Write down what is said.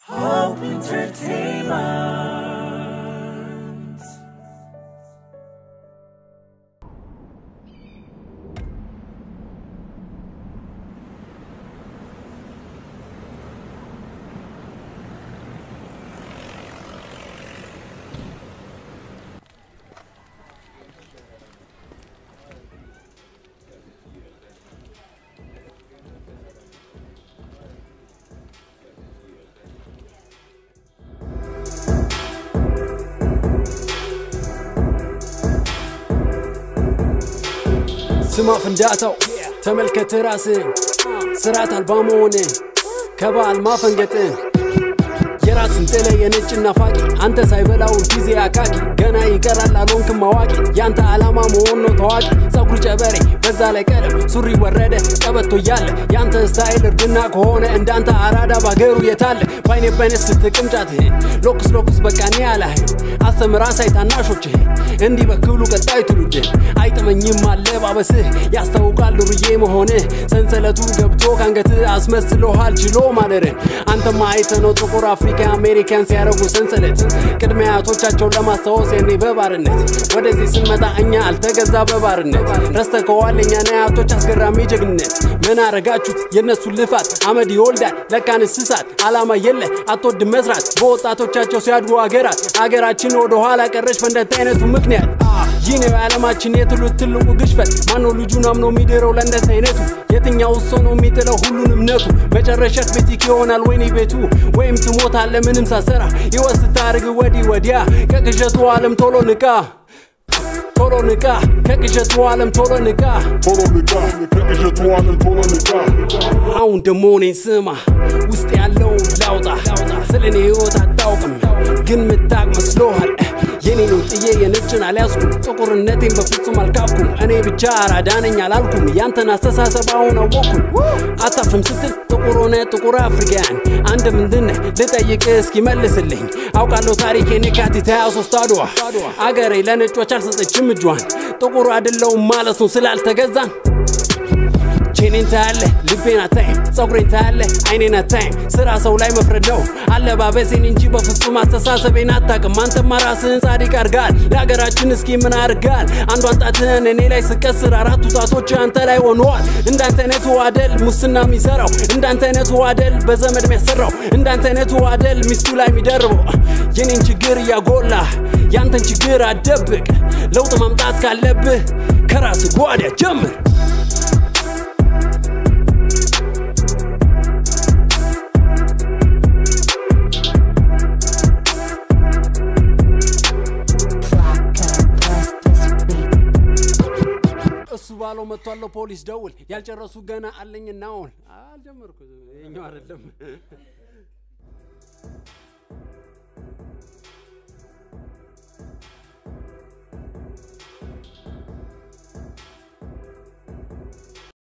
Hope Entertainment. ስማ ፍንዳታው ተመልከት ራስን ስርዓት አልባ መሆንን ከበዓል ማፈንገጥን የራስን ጥለ የነጭ ናፋቂ አንተ ሳይበላውን ጊዜ አካኪ ገና ይቀራል አልሆንክም አዋቂ ያንተ ዓላማ መሆን ነው ታዋቂ ጸጉር ጨበሬ በዛ ላይ ቀለም ሱሪ ወረደ ቀበቶ እያለ ያንተ ስታይል እርግና ከሆነ እንዳንተ አራዳ ባገሩ የታለ ባይኔ ባይነ ስትቅምጫትህን ሎክስ ሎክስ በቃ እኔ አላህን አስተምራ ሳይ ታናሾችህን እንዲህ በክብሉ ቀጣይ ትውልድን አይጥመኝም አለባበስህ ያስታውቃል ዱርዬ መሆንህ ሰንሰለቱ ገብቶ ካንገትህ አስመስሎሃል ችሎ ማደርን አንተማ አይተነው ጥቁር አፍሪካ አሜሪካን ሲያደርጉ ሰንሰለት ቅድመ አያቶቻቸውን ለማስታወስ የኔ በባርነት ወደዚህ ስንመጣ እኛ አልተገዛ በባርነት ረስተከዋል የኛን አያቶች አስገራሚ ጀግንነት ምን አረጋችሁት የእነሱ ልፋት አመድ ይወልዳል ለካን እንስሳት አላማ የለ አትወድ መስራት በወጣቶቻቸው ሲያድጉ አገራት አገራችን ወደ ኋላ ቀረች በእንደት አይነቱ ምክንያት ይህ ነው የዓለማችን የትሉት ትልቁ ግሽፈት ማነው ልጁን አምኖ የሚድረው ለእንደት አይነቱ የትኛው ሰው ነው የሚጥለው ሁሉን እምነቱ መጨረሻት ቤቲክ ይሆናል ወይኔ ቤቱ ወይም ትሞታለ ምንም ሳሰራ ሕይወት ስታርግ ወዲህ ወዲያ ከቅዠቱ ዓለም ቶሎ ንቃ ቶሎ ንቃ ከቅዠቱ ዓለም ቶሎ ንቃ ቶሎ ንቃ ከቅዠቱ ዓለም ቶሎ ንቃ አሁን ደሞ እኔን ስማ ውስጥ ያለውን ላውጣ ስለ እኔ ሕይወት አታውቅም ግን ምታቅ መስሎሃል የኔ ነው ጥዬ የነጭን አልያዝኩም ጥቁርነቴን በፍጹም አልካብኩም እኔ ብቻ አራዳ ነኝ አላልኩም ያንተን አስተሳሰብ አሁን አወቅኩም አታፍም ስትል ጥቁር ሆነ ጥቁር አፍሪካን አንድ ምንድን ልጠይቅ እስኪ መልስልኝ አውቃለሁ ታሪኬን የካቲት 23 አድዋ አገሬ ለነጮች አልሰጠችም እጇን ጥቁር አይደለውም ማለት ነው ስላልተገዛን ቼኔን ታያለ ልቤን አታይም ፀጉሬን ታያለ አይኔን አታይም ስራ ሰው ላይ መፍረድ ነው አለባበሴን እንጂ በፍጹም አስተሳሰቤን አታቅም አንተማ ራስህን ጻድቅ አርጋል ለሀገራችን እስኪ ምን አርጋል አንዷን ጣትህን እኔ ላይ ስቀስር አራቱ ጣቶች አንተ ላይ ሆነዋል እንዳንተ አይነቱ አደል ሙስና የሚሰራው እንዳንተ አይነቱ አደል በዘመድ የሚያሰራው እንዳንተ አይነቱ አደል ሚስቱ ላይ የሚደርበው የኔን ችግር እያጎላ ያንተን ችግር አደብቅ ለውጥ ማምጣት ካለብህ ከራስ ጓዳ ጀምር እሱ ባለው መጥቷለሁ ፖሊስ ደውል ያልጨረሱ ገና አለኝና አሁን አልጀመርኩ የኛው አይደለም